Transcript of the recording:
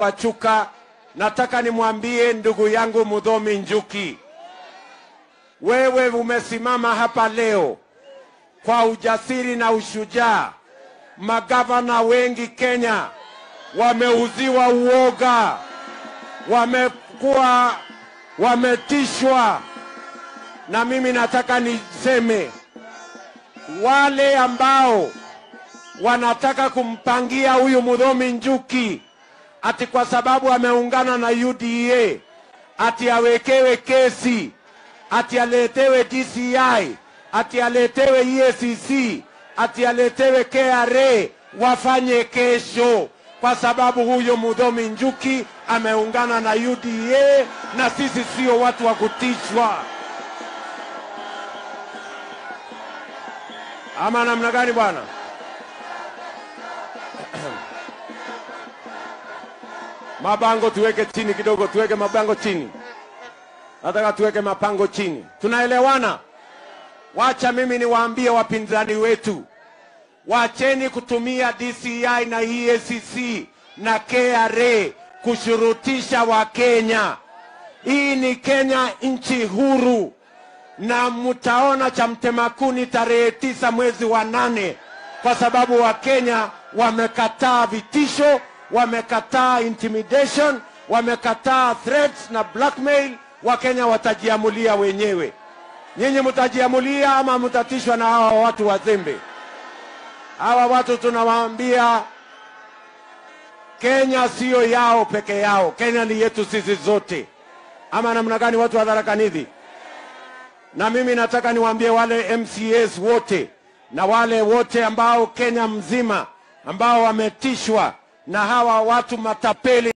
Wachuka, nataka nimwambie ndugu yangu Mudhomi Njuki, wewe umesimama hapa leo kwa ujasiri na ushujaa. Magavana wengi Kenya wameuziwa uoga, wamekuwa wametishwa, na mimi nataka niseme wale ambao wanataka kumpangia huyu Mudhomi Njuki ati kwa sababu ameungana na UDA ati awekewe kesi ati aletewe DCI ati aletewe EACC ati aletewe KRA wafanye kesho, kwa sababu huyo Mudhomi Njuki ameungana na UDA na sisi sio watu wa kutishwa. Ama namna gani bwana? Mabango tuweke chini kidogo, tuweke mabango chini. Nataka tuweke mapango chini. Tunaelewana? Wacha mimi niwaambie wapinzani wetu, wacheni kutumia DCI na EACC na KRA kushurutisha Wakenya. Hii ni Kenya, nchi huru, na mtaona cha mtemakuni tarehe tisa mwezi wa nane, kwa sababu Wakenya wamekataa vitisho, wamekataa intimidation, wamekataa threats na blackmail. Wakenya watajiamulia wenyewe. Nyinyi mtajiamulia ama mtatishwa na hawa watu wazembe? Hawa watu tunawaambia Kenya siyo yao peke yao, Kenya ni yetu sisi zote. Ama namna gani, watu wa Tharaka Nithi? Na mimi nataka niwaambie wale MCAs wote na wale wote ambao Kenya mzima ambao wametishwa na hawa watu matapeli